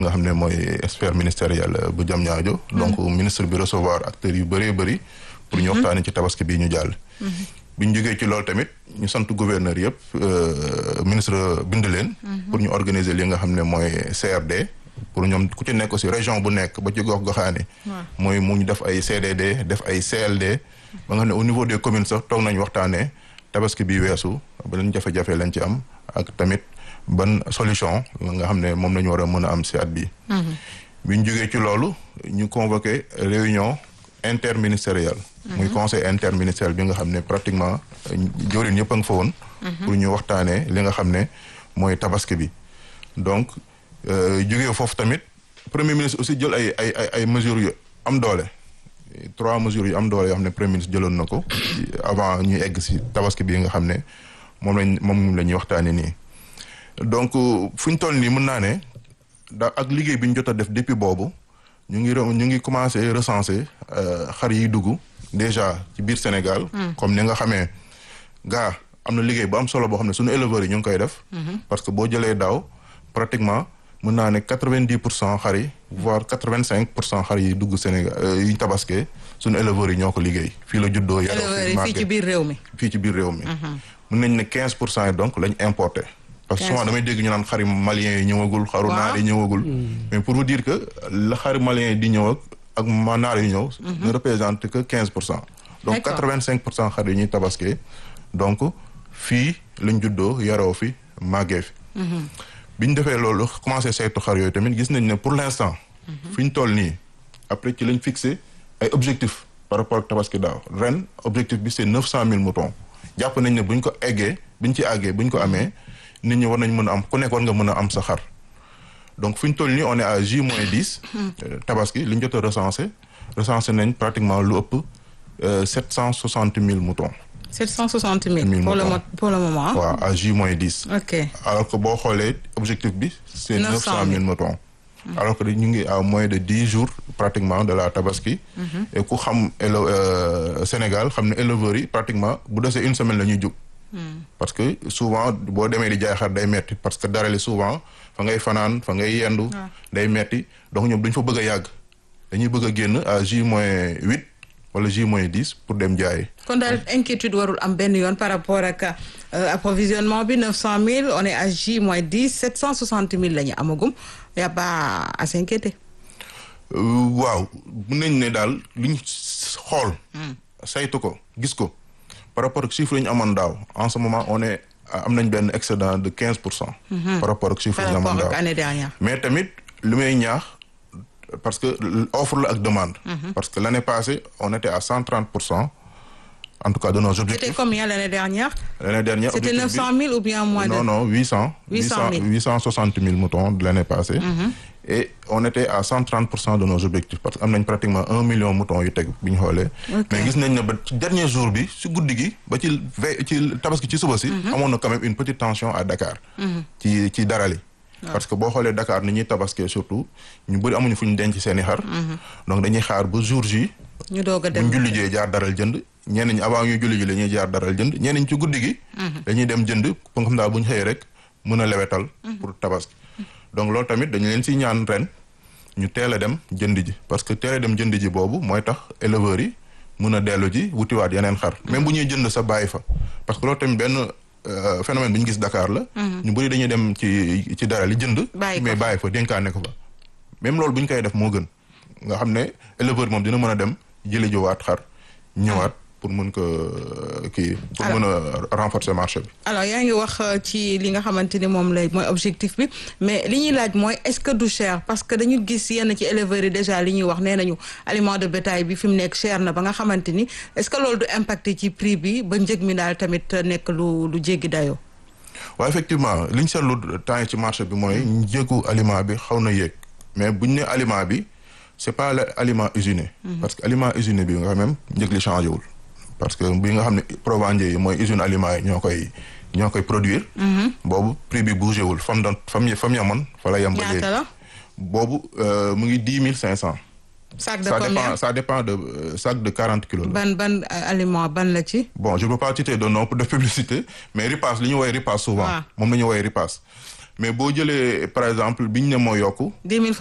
nga xam ne mooy sphère ministérielle bu jam ñaajo donc ministre bi recevoir acteurs yu bëree bëri pour ñu waxtaanee ci tabaski bii ñu jàll bi ñu jógee ci loolu tamit ñu sant gouverneur yëpp ministre bind leen pour ñu organiser li nga xam ne mooy CRD pour ñoom ku ci nekk aussi région bu nekk ba ci gox goxaani mooy mu ñu def ay CDD def ay CLD ba nga xam ne au niveau des communes sax toog nañ waxtaanee tabaski bi weesu ba leen jafe-jafe lañ ci am ak tamit ban solution la nga xam ne moom la ñu war a mën a am si at bi bi ñu jógee ci loolu ñu convoqué réunion interministérielle muy conseil interministériel bi nga xam ne pratiquement joorin yëpp a nga fa woon pour ñu waxtaanee li nga xam ne mooy tabaski bi donc jógee foofu tamit premier ministre aussi jël ay ay ay ay mesures yu am doole trois mesures yu am doole yoo xam ne premier ministre jëloon na ko avant ñuy egg si tabaski bi nga xam ne moom lañ moom la ñuy waxtaanee nii donc fu ñu toll nii mën naa ne da ak liggéey bi ñu jot a def depuis boobu ñu ngi ñu ngi commencé recenser xar yi dugg déjà ci biir Sénégal. comme ni nga xamee gaa am na liggéey bu am solo boo xam ne suñu éleveurs yi ñu ngi koy def. parce que boo jëlee daaw pratiquement mën naa ne quatre vingt dix pour cent xar yi voire quatre vingt cinq pour cent xar yi dugg Sénégal yi ñu tabaskee suñu éleveurs yi ñoo ko liggéey. fii la juddoo yaroo éleveurs yi fii ci biir réew mi. fii ci biir réew mi. mën nañ ne quinze pour cent yi donc lañ importé. parce que souvent damay dégg ñu naan xari malien yi ñëwagul xaru naar yi ñëwagul mais pour vous dire que la xari malien yi di ñëw ak ak ma naar yi ñëw ne représente que quinze pour cent donc quatre vingt cinq pour cent xar yi ñuy tabaskee donc fii lañ juddoo yaroo fi màggee fi bi ñu defee loolu commencé saytu xar yooyu tamit gis nañ ne pour l'instant fi ñu toll nii après ci lañ fixé ay objectifs par rapport ak tabaski daaw ren objectif bi c'est neuf cent mille moutons jàpp nañ ne buñ ko eggee buñ ci àggee buñ ko amee nit ñi war nañ mën a am ku nekk war nga mën a am sa xar donc fi ñu toll nii on est à J moins dix tabaski li ñu jot a recensé recensé nañ pratiquement lu ëpp sept cent soixante mille moutons. sept cent soixante mille pour le pour le moment. waaw à J moins dix. ok alors que boo xoolee objectif bi. c'est neuf cent mille moutons. alors que ñu ngi à moins de dix jours pratiquement de la tabaski. et ku xam élo Sénégal xam ne éleveurs yi pratiquement bu desee une semaine la ñuy jóg. parce que souvent boo demee di jaay xar day metti parce que darali souvent fa ngay fanaan fa ngay yendu. day metti donc ñoom duñ fa bëgg a yàgg. dañuy bëgg a génn à J moins huit wala J moins dix pour dem jaayi. kon daal inquiétude warul am benn yoon par rapport ak approvisionnement bi neuf cent mille on est à J moins dix sept cent soixante mille la ñu amagum y a pas à s'inquiéter. waaw mun nañ ne daal liñ xool. saytu ko gis ko. par rapport ak chiffre yi ñu amoon daaw en ce moment on est am nañ benn excédent de quinze pour cent. par rapport ak chiffre yi ñu amoon daaw année dernière. mais tamit li may ñaax parce que offre la ak demande. parce que l'année passée on était à cent trente pour cent en tout cas de nos objectifs. c'était combien l'année dernière. l'année dernière c'était neuf cent mille ou bien moins de. non non huit cent. huit cent mille huit cent soixante mille moutons de l'année passée. et on était à cent trente pour cent de nos objectifs parce que am nañ pratiquement un million moutons yu teg bi ñu xoolee. mais gis nañ ne ba ci dernier jour bi si guddi gi ba ci ve ci tabaski ci suba si. amoon na quand même une petite tension à Dakar. ci ci darali. parce que boo xoolee Dakar ni ñuy tabaskee surtout ñu bëri amuñu fu ñu denc seen i xar. donc dañuy xaar ba jour ji. ñu doog a dem bu ñu julli jee jaar daral jënd. ñenn ñi avant ñuy julli ji la ñuy jaar daral jënd ñenn ñi ci guddi gi. dañuy dem jënd pour nga xam daal bu ñu xëyee rek mën a lewetal. pour tabaski. donc loolu tamit dañu leen si ñaan ren ñu teel a dem jënd ji parce que teel a dem jënd ji boobu mooy tax éleveurs yi mën a dellu ji wutiwaat yeneen xar. même bu ñuy jënd sa bàyyi fa. parce que loolu tamit benn phénomène bi ñu gis Dakar la. ñu bëri dañuy dem ci ci dara li jënd. mais bàyyi fa dénkaane ko fa. même loolu bu ñu koy def moo gën nga xam ne éleveur moom dina mën a dem jëli jiwaat xar ñëwaat. pour mën ko kii pour mën a renforcer marché bi. alors yaa ngi wax ci li nga xamante ni moom lay mooy objectif bi mais li ñuy laaj mooy est-ce que du cher parce que dañu gis yenn ci éleveurs yi déjà li ñuy wax nee nañu aliment de bétail bi fi mu nekk cher na ba nga xamante ni est-ce que loolu du impacter ci prix bi ba njëg mi daal tamit nekk lu lu jéggi dayoo. waaw effectivement li ñu seetlu temps yi ci marché bi mooy njëgu aliment bi xaw na yéeg mais buñ ne aliment bi c'est pas l'aliment usiné. parce que aliment usiné bi nga xam même njëg li changé wul. parce que bi nga xam ne Provendier yi mooy usine aliment yi ñoo koy ñoo koy produire. boobu prix bi bougé wul fam doon fam fam yamoon fa la yem ba léegi boobu mu ngi dix mille cinq cent. sac de ça combien dépend ça dépend de sac de quarante kilos la. ban ban aliment ban la ci. bon je peux pas citer de nom pour de publicité mais ripaas li ñu woowee ripaas souvent. moom la ñu woowee ripaas. mais boo jëlee par exemple biñ ne moo yokku dix mille